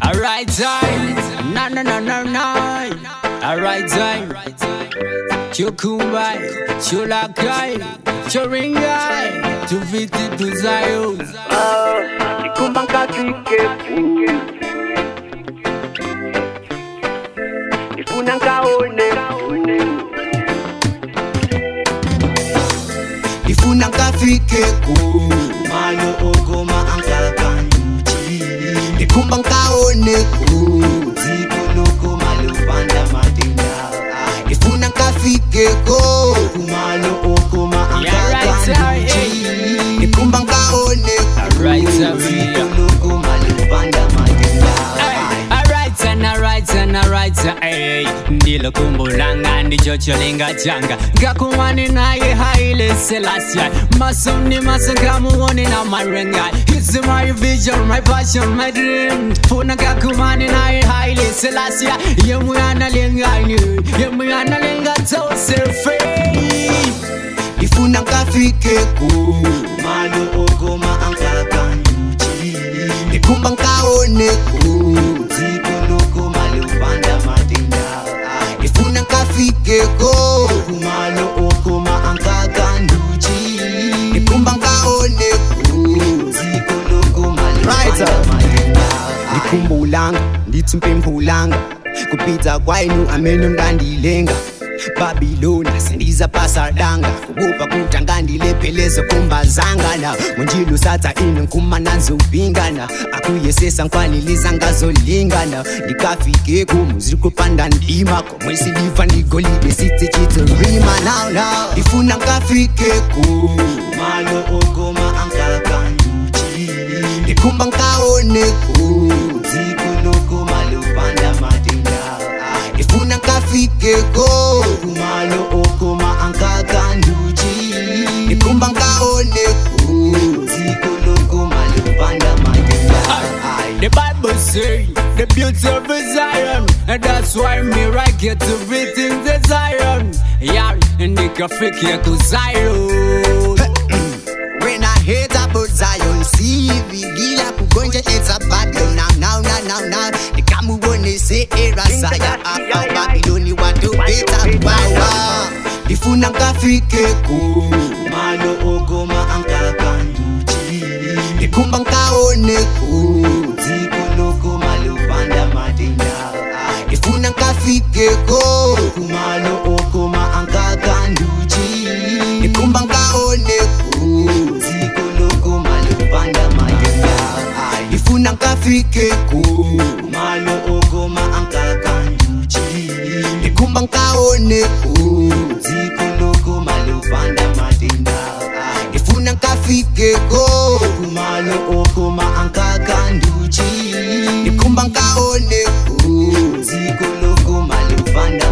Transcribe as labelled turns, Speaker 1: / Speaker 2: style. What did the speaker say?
Speaker 1: Alright time, na na na na na. Alright time. Chukumbai, chulakai, churingai, tuviti tuzayo.
Speaker 2: Nikumbang kasike Ifunang kaone
Speaker 3: ifuna ngafike ku malo ogoma angakanji ndikhumba nkaone ku dziko lokoma lupanda madinga ifuna ngafike ko kumalo ogoma
Speaker 1: Yeah, right,
Speaker 3: angakanji
Speaker 1: hey.
Speaker 3: ndikhumba nkaone ku
Speaker 1: Right,
Speaker 3: dziko
Speaker 1: Maria.
Speaker 3: lokoma lupanda madinga
Speaker 1: Alright and alright and alright hey. ndilo kumbu langa ndicho cholinga changa ngakumani naye haile selasya masoni masangamuone na marenga It's my vision, my passion, my dream Funa ngakumani naye haile selasya Yemuyana lengani, yemuyana lenga tosefe
Speaker 3: ifuna ngafike ku malo ogoma angakanji ndikhumba nkaone ku dziko lokoma lupanda madinga ifuna ngafike ko kumalo ogoma angakanduji ndikhumba nkaone ku dziko lokoma lupanda madinga ndikhumbulanga ndithi mpemphulanga kupita kwainu amene mngandilenga babilona sendiza pasadanga kubupa kutangandilepheleze kumbazangana munjilo satha ine nkuma nanzobingana akuyesesa nkwaniliza ngazolingana ndikafike kumu ziri kupanda ndima komwe siliva ndigolide sithi chitorima now now ndifuna ngafike ku malo ogoma angakanduji ndikhumba nkaone ku dziko lokoma lupanda madinga ifuna ngafike ko kumalo okoma angakanduji ndikhumba nkaone ku dziko lokoma lupanda madinga
Speaker 1: The Bible say the beauty of Zion, and that's why me right get to beating the Zion. Yeah, and the kafiki to Zion.
Speaker 3: When I hear about Zion, see vigila kugonja it's a battle now, now, now, now, now. The kamu wone se era saya apa Babyloni watu beta wawa. Ifuna ngafike ku malo ogoma angakanduji. Ndikhumba nkaone ku dziko lokoma lupanda madinga. Ifuna ngafike ko kumalo ogoma angakanduji. Ndikhumba nkaone ku dziko lokoma lupanda madinga. Ifuna ngafike ku malo ogoma angakanduji. Ndikhumba nkaone ku dziko lokoma lupanda madinga. Ifuna ngafike ko kumalo ogoma angakanduji. Ndikhumba nkaone ku dziko lokoma lupanda